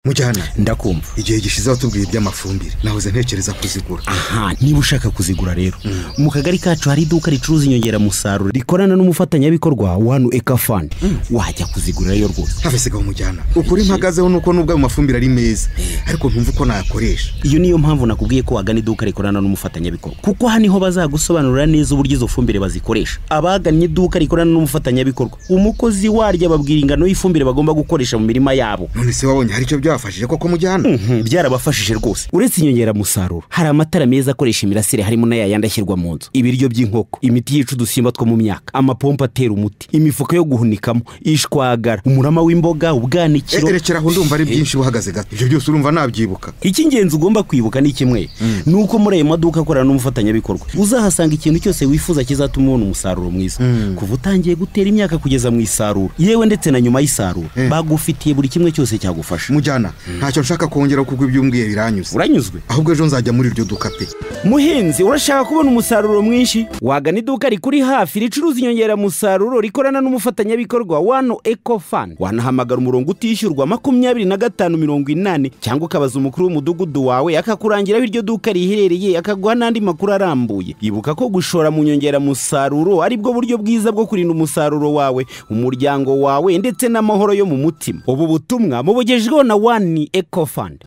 mujyana ndakumva igihe gishize watubwiye iby'amafumbire nahoze ntekereza kuzigura aha niba ushaka kuzigura rero mu kagari kacu hari iduka ricuruza inyongeramusaruro rikorana n'umufatanyabikorwa wanu ekafani wajya kuzigura rero rwose ntawe sigaho umujyana ukuri mpagazeho nuko nubwo ayo mafumbire ari meza ariko ntumva uko nayakoresha iyo niyo mpamvu nakubwiye ko wagana iduka rikorana n'umufatanyabikorwa kuko aha niho bazagusobanurira neza uburyo izo fumbire bazikoresha abagannye iduka rikorana n'umufatanyabikorwa umukozi waryo ababwira ingano y'ifumbire bagomba gukoresha mu mirima yabo none se wabonye hari icyo byabafashije koko mujyana Mhm, byarabafashije rwose uretse inyongeramusaruro hari amatara meza akoresha imirasire harimo n'aya yandi ashyirwa mu nzu ibiryo by'inkoko imiti yica udusimba two mu myaka amapompo atera umuti imifuka yo guhunikamo ishwagara umurama w'imboga ubwanikiro erekeraho ndumva ari byinshi uhagaze gato ibyo byose urumva nabyibuka icy'ingenzi ugomba kwibuka ni kimwe ni uko muri ayo maduka akorana n'umufatanyabikorwa uzahasanga ikintu cyose wifuza kizatuma ubona umusaruro mwiza kuva utangiye gutera imyaka kugeza mu isarura yewe ndetse na nyuma y'isarura Mm. bagufitiye buri kimwe cyose cyagufasha mujyana ntacyo nshaka kongera kuko iby'umbwiye biranyuze uranyuzwe ahubwo ejo nzajya muri iryo duka pe muhinzi urashaka kubona umusaruro mwinshi wagana iduka rikuri hafi ricuruza inyongeramusaruro rikorana n'umufatanyabikorwa wano ekofani wanahamagara umurongo utishyurwa makumyabiri na gatanu mirongo inani cyangwa ukabaza umukuru w'umudugudu wawe akakurangira aho iryo duka riherereye akaguha n'andi makuru arambuye ibuka ko gushora mu nyongeramusaruro aribwo buryo bwiza bwo kurinda umusaruro wawe umuryango wawe ndetse n'amahoro yo mu mutima ubu butumwa mubugejweho na wani ekofani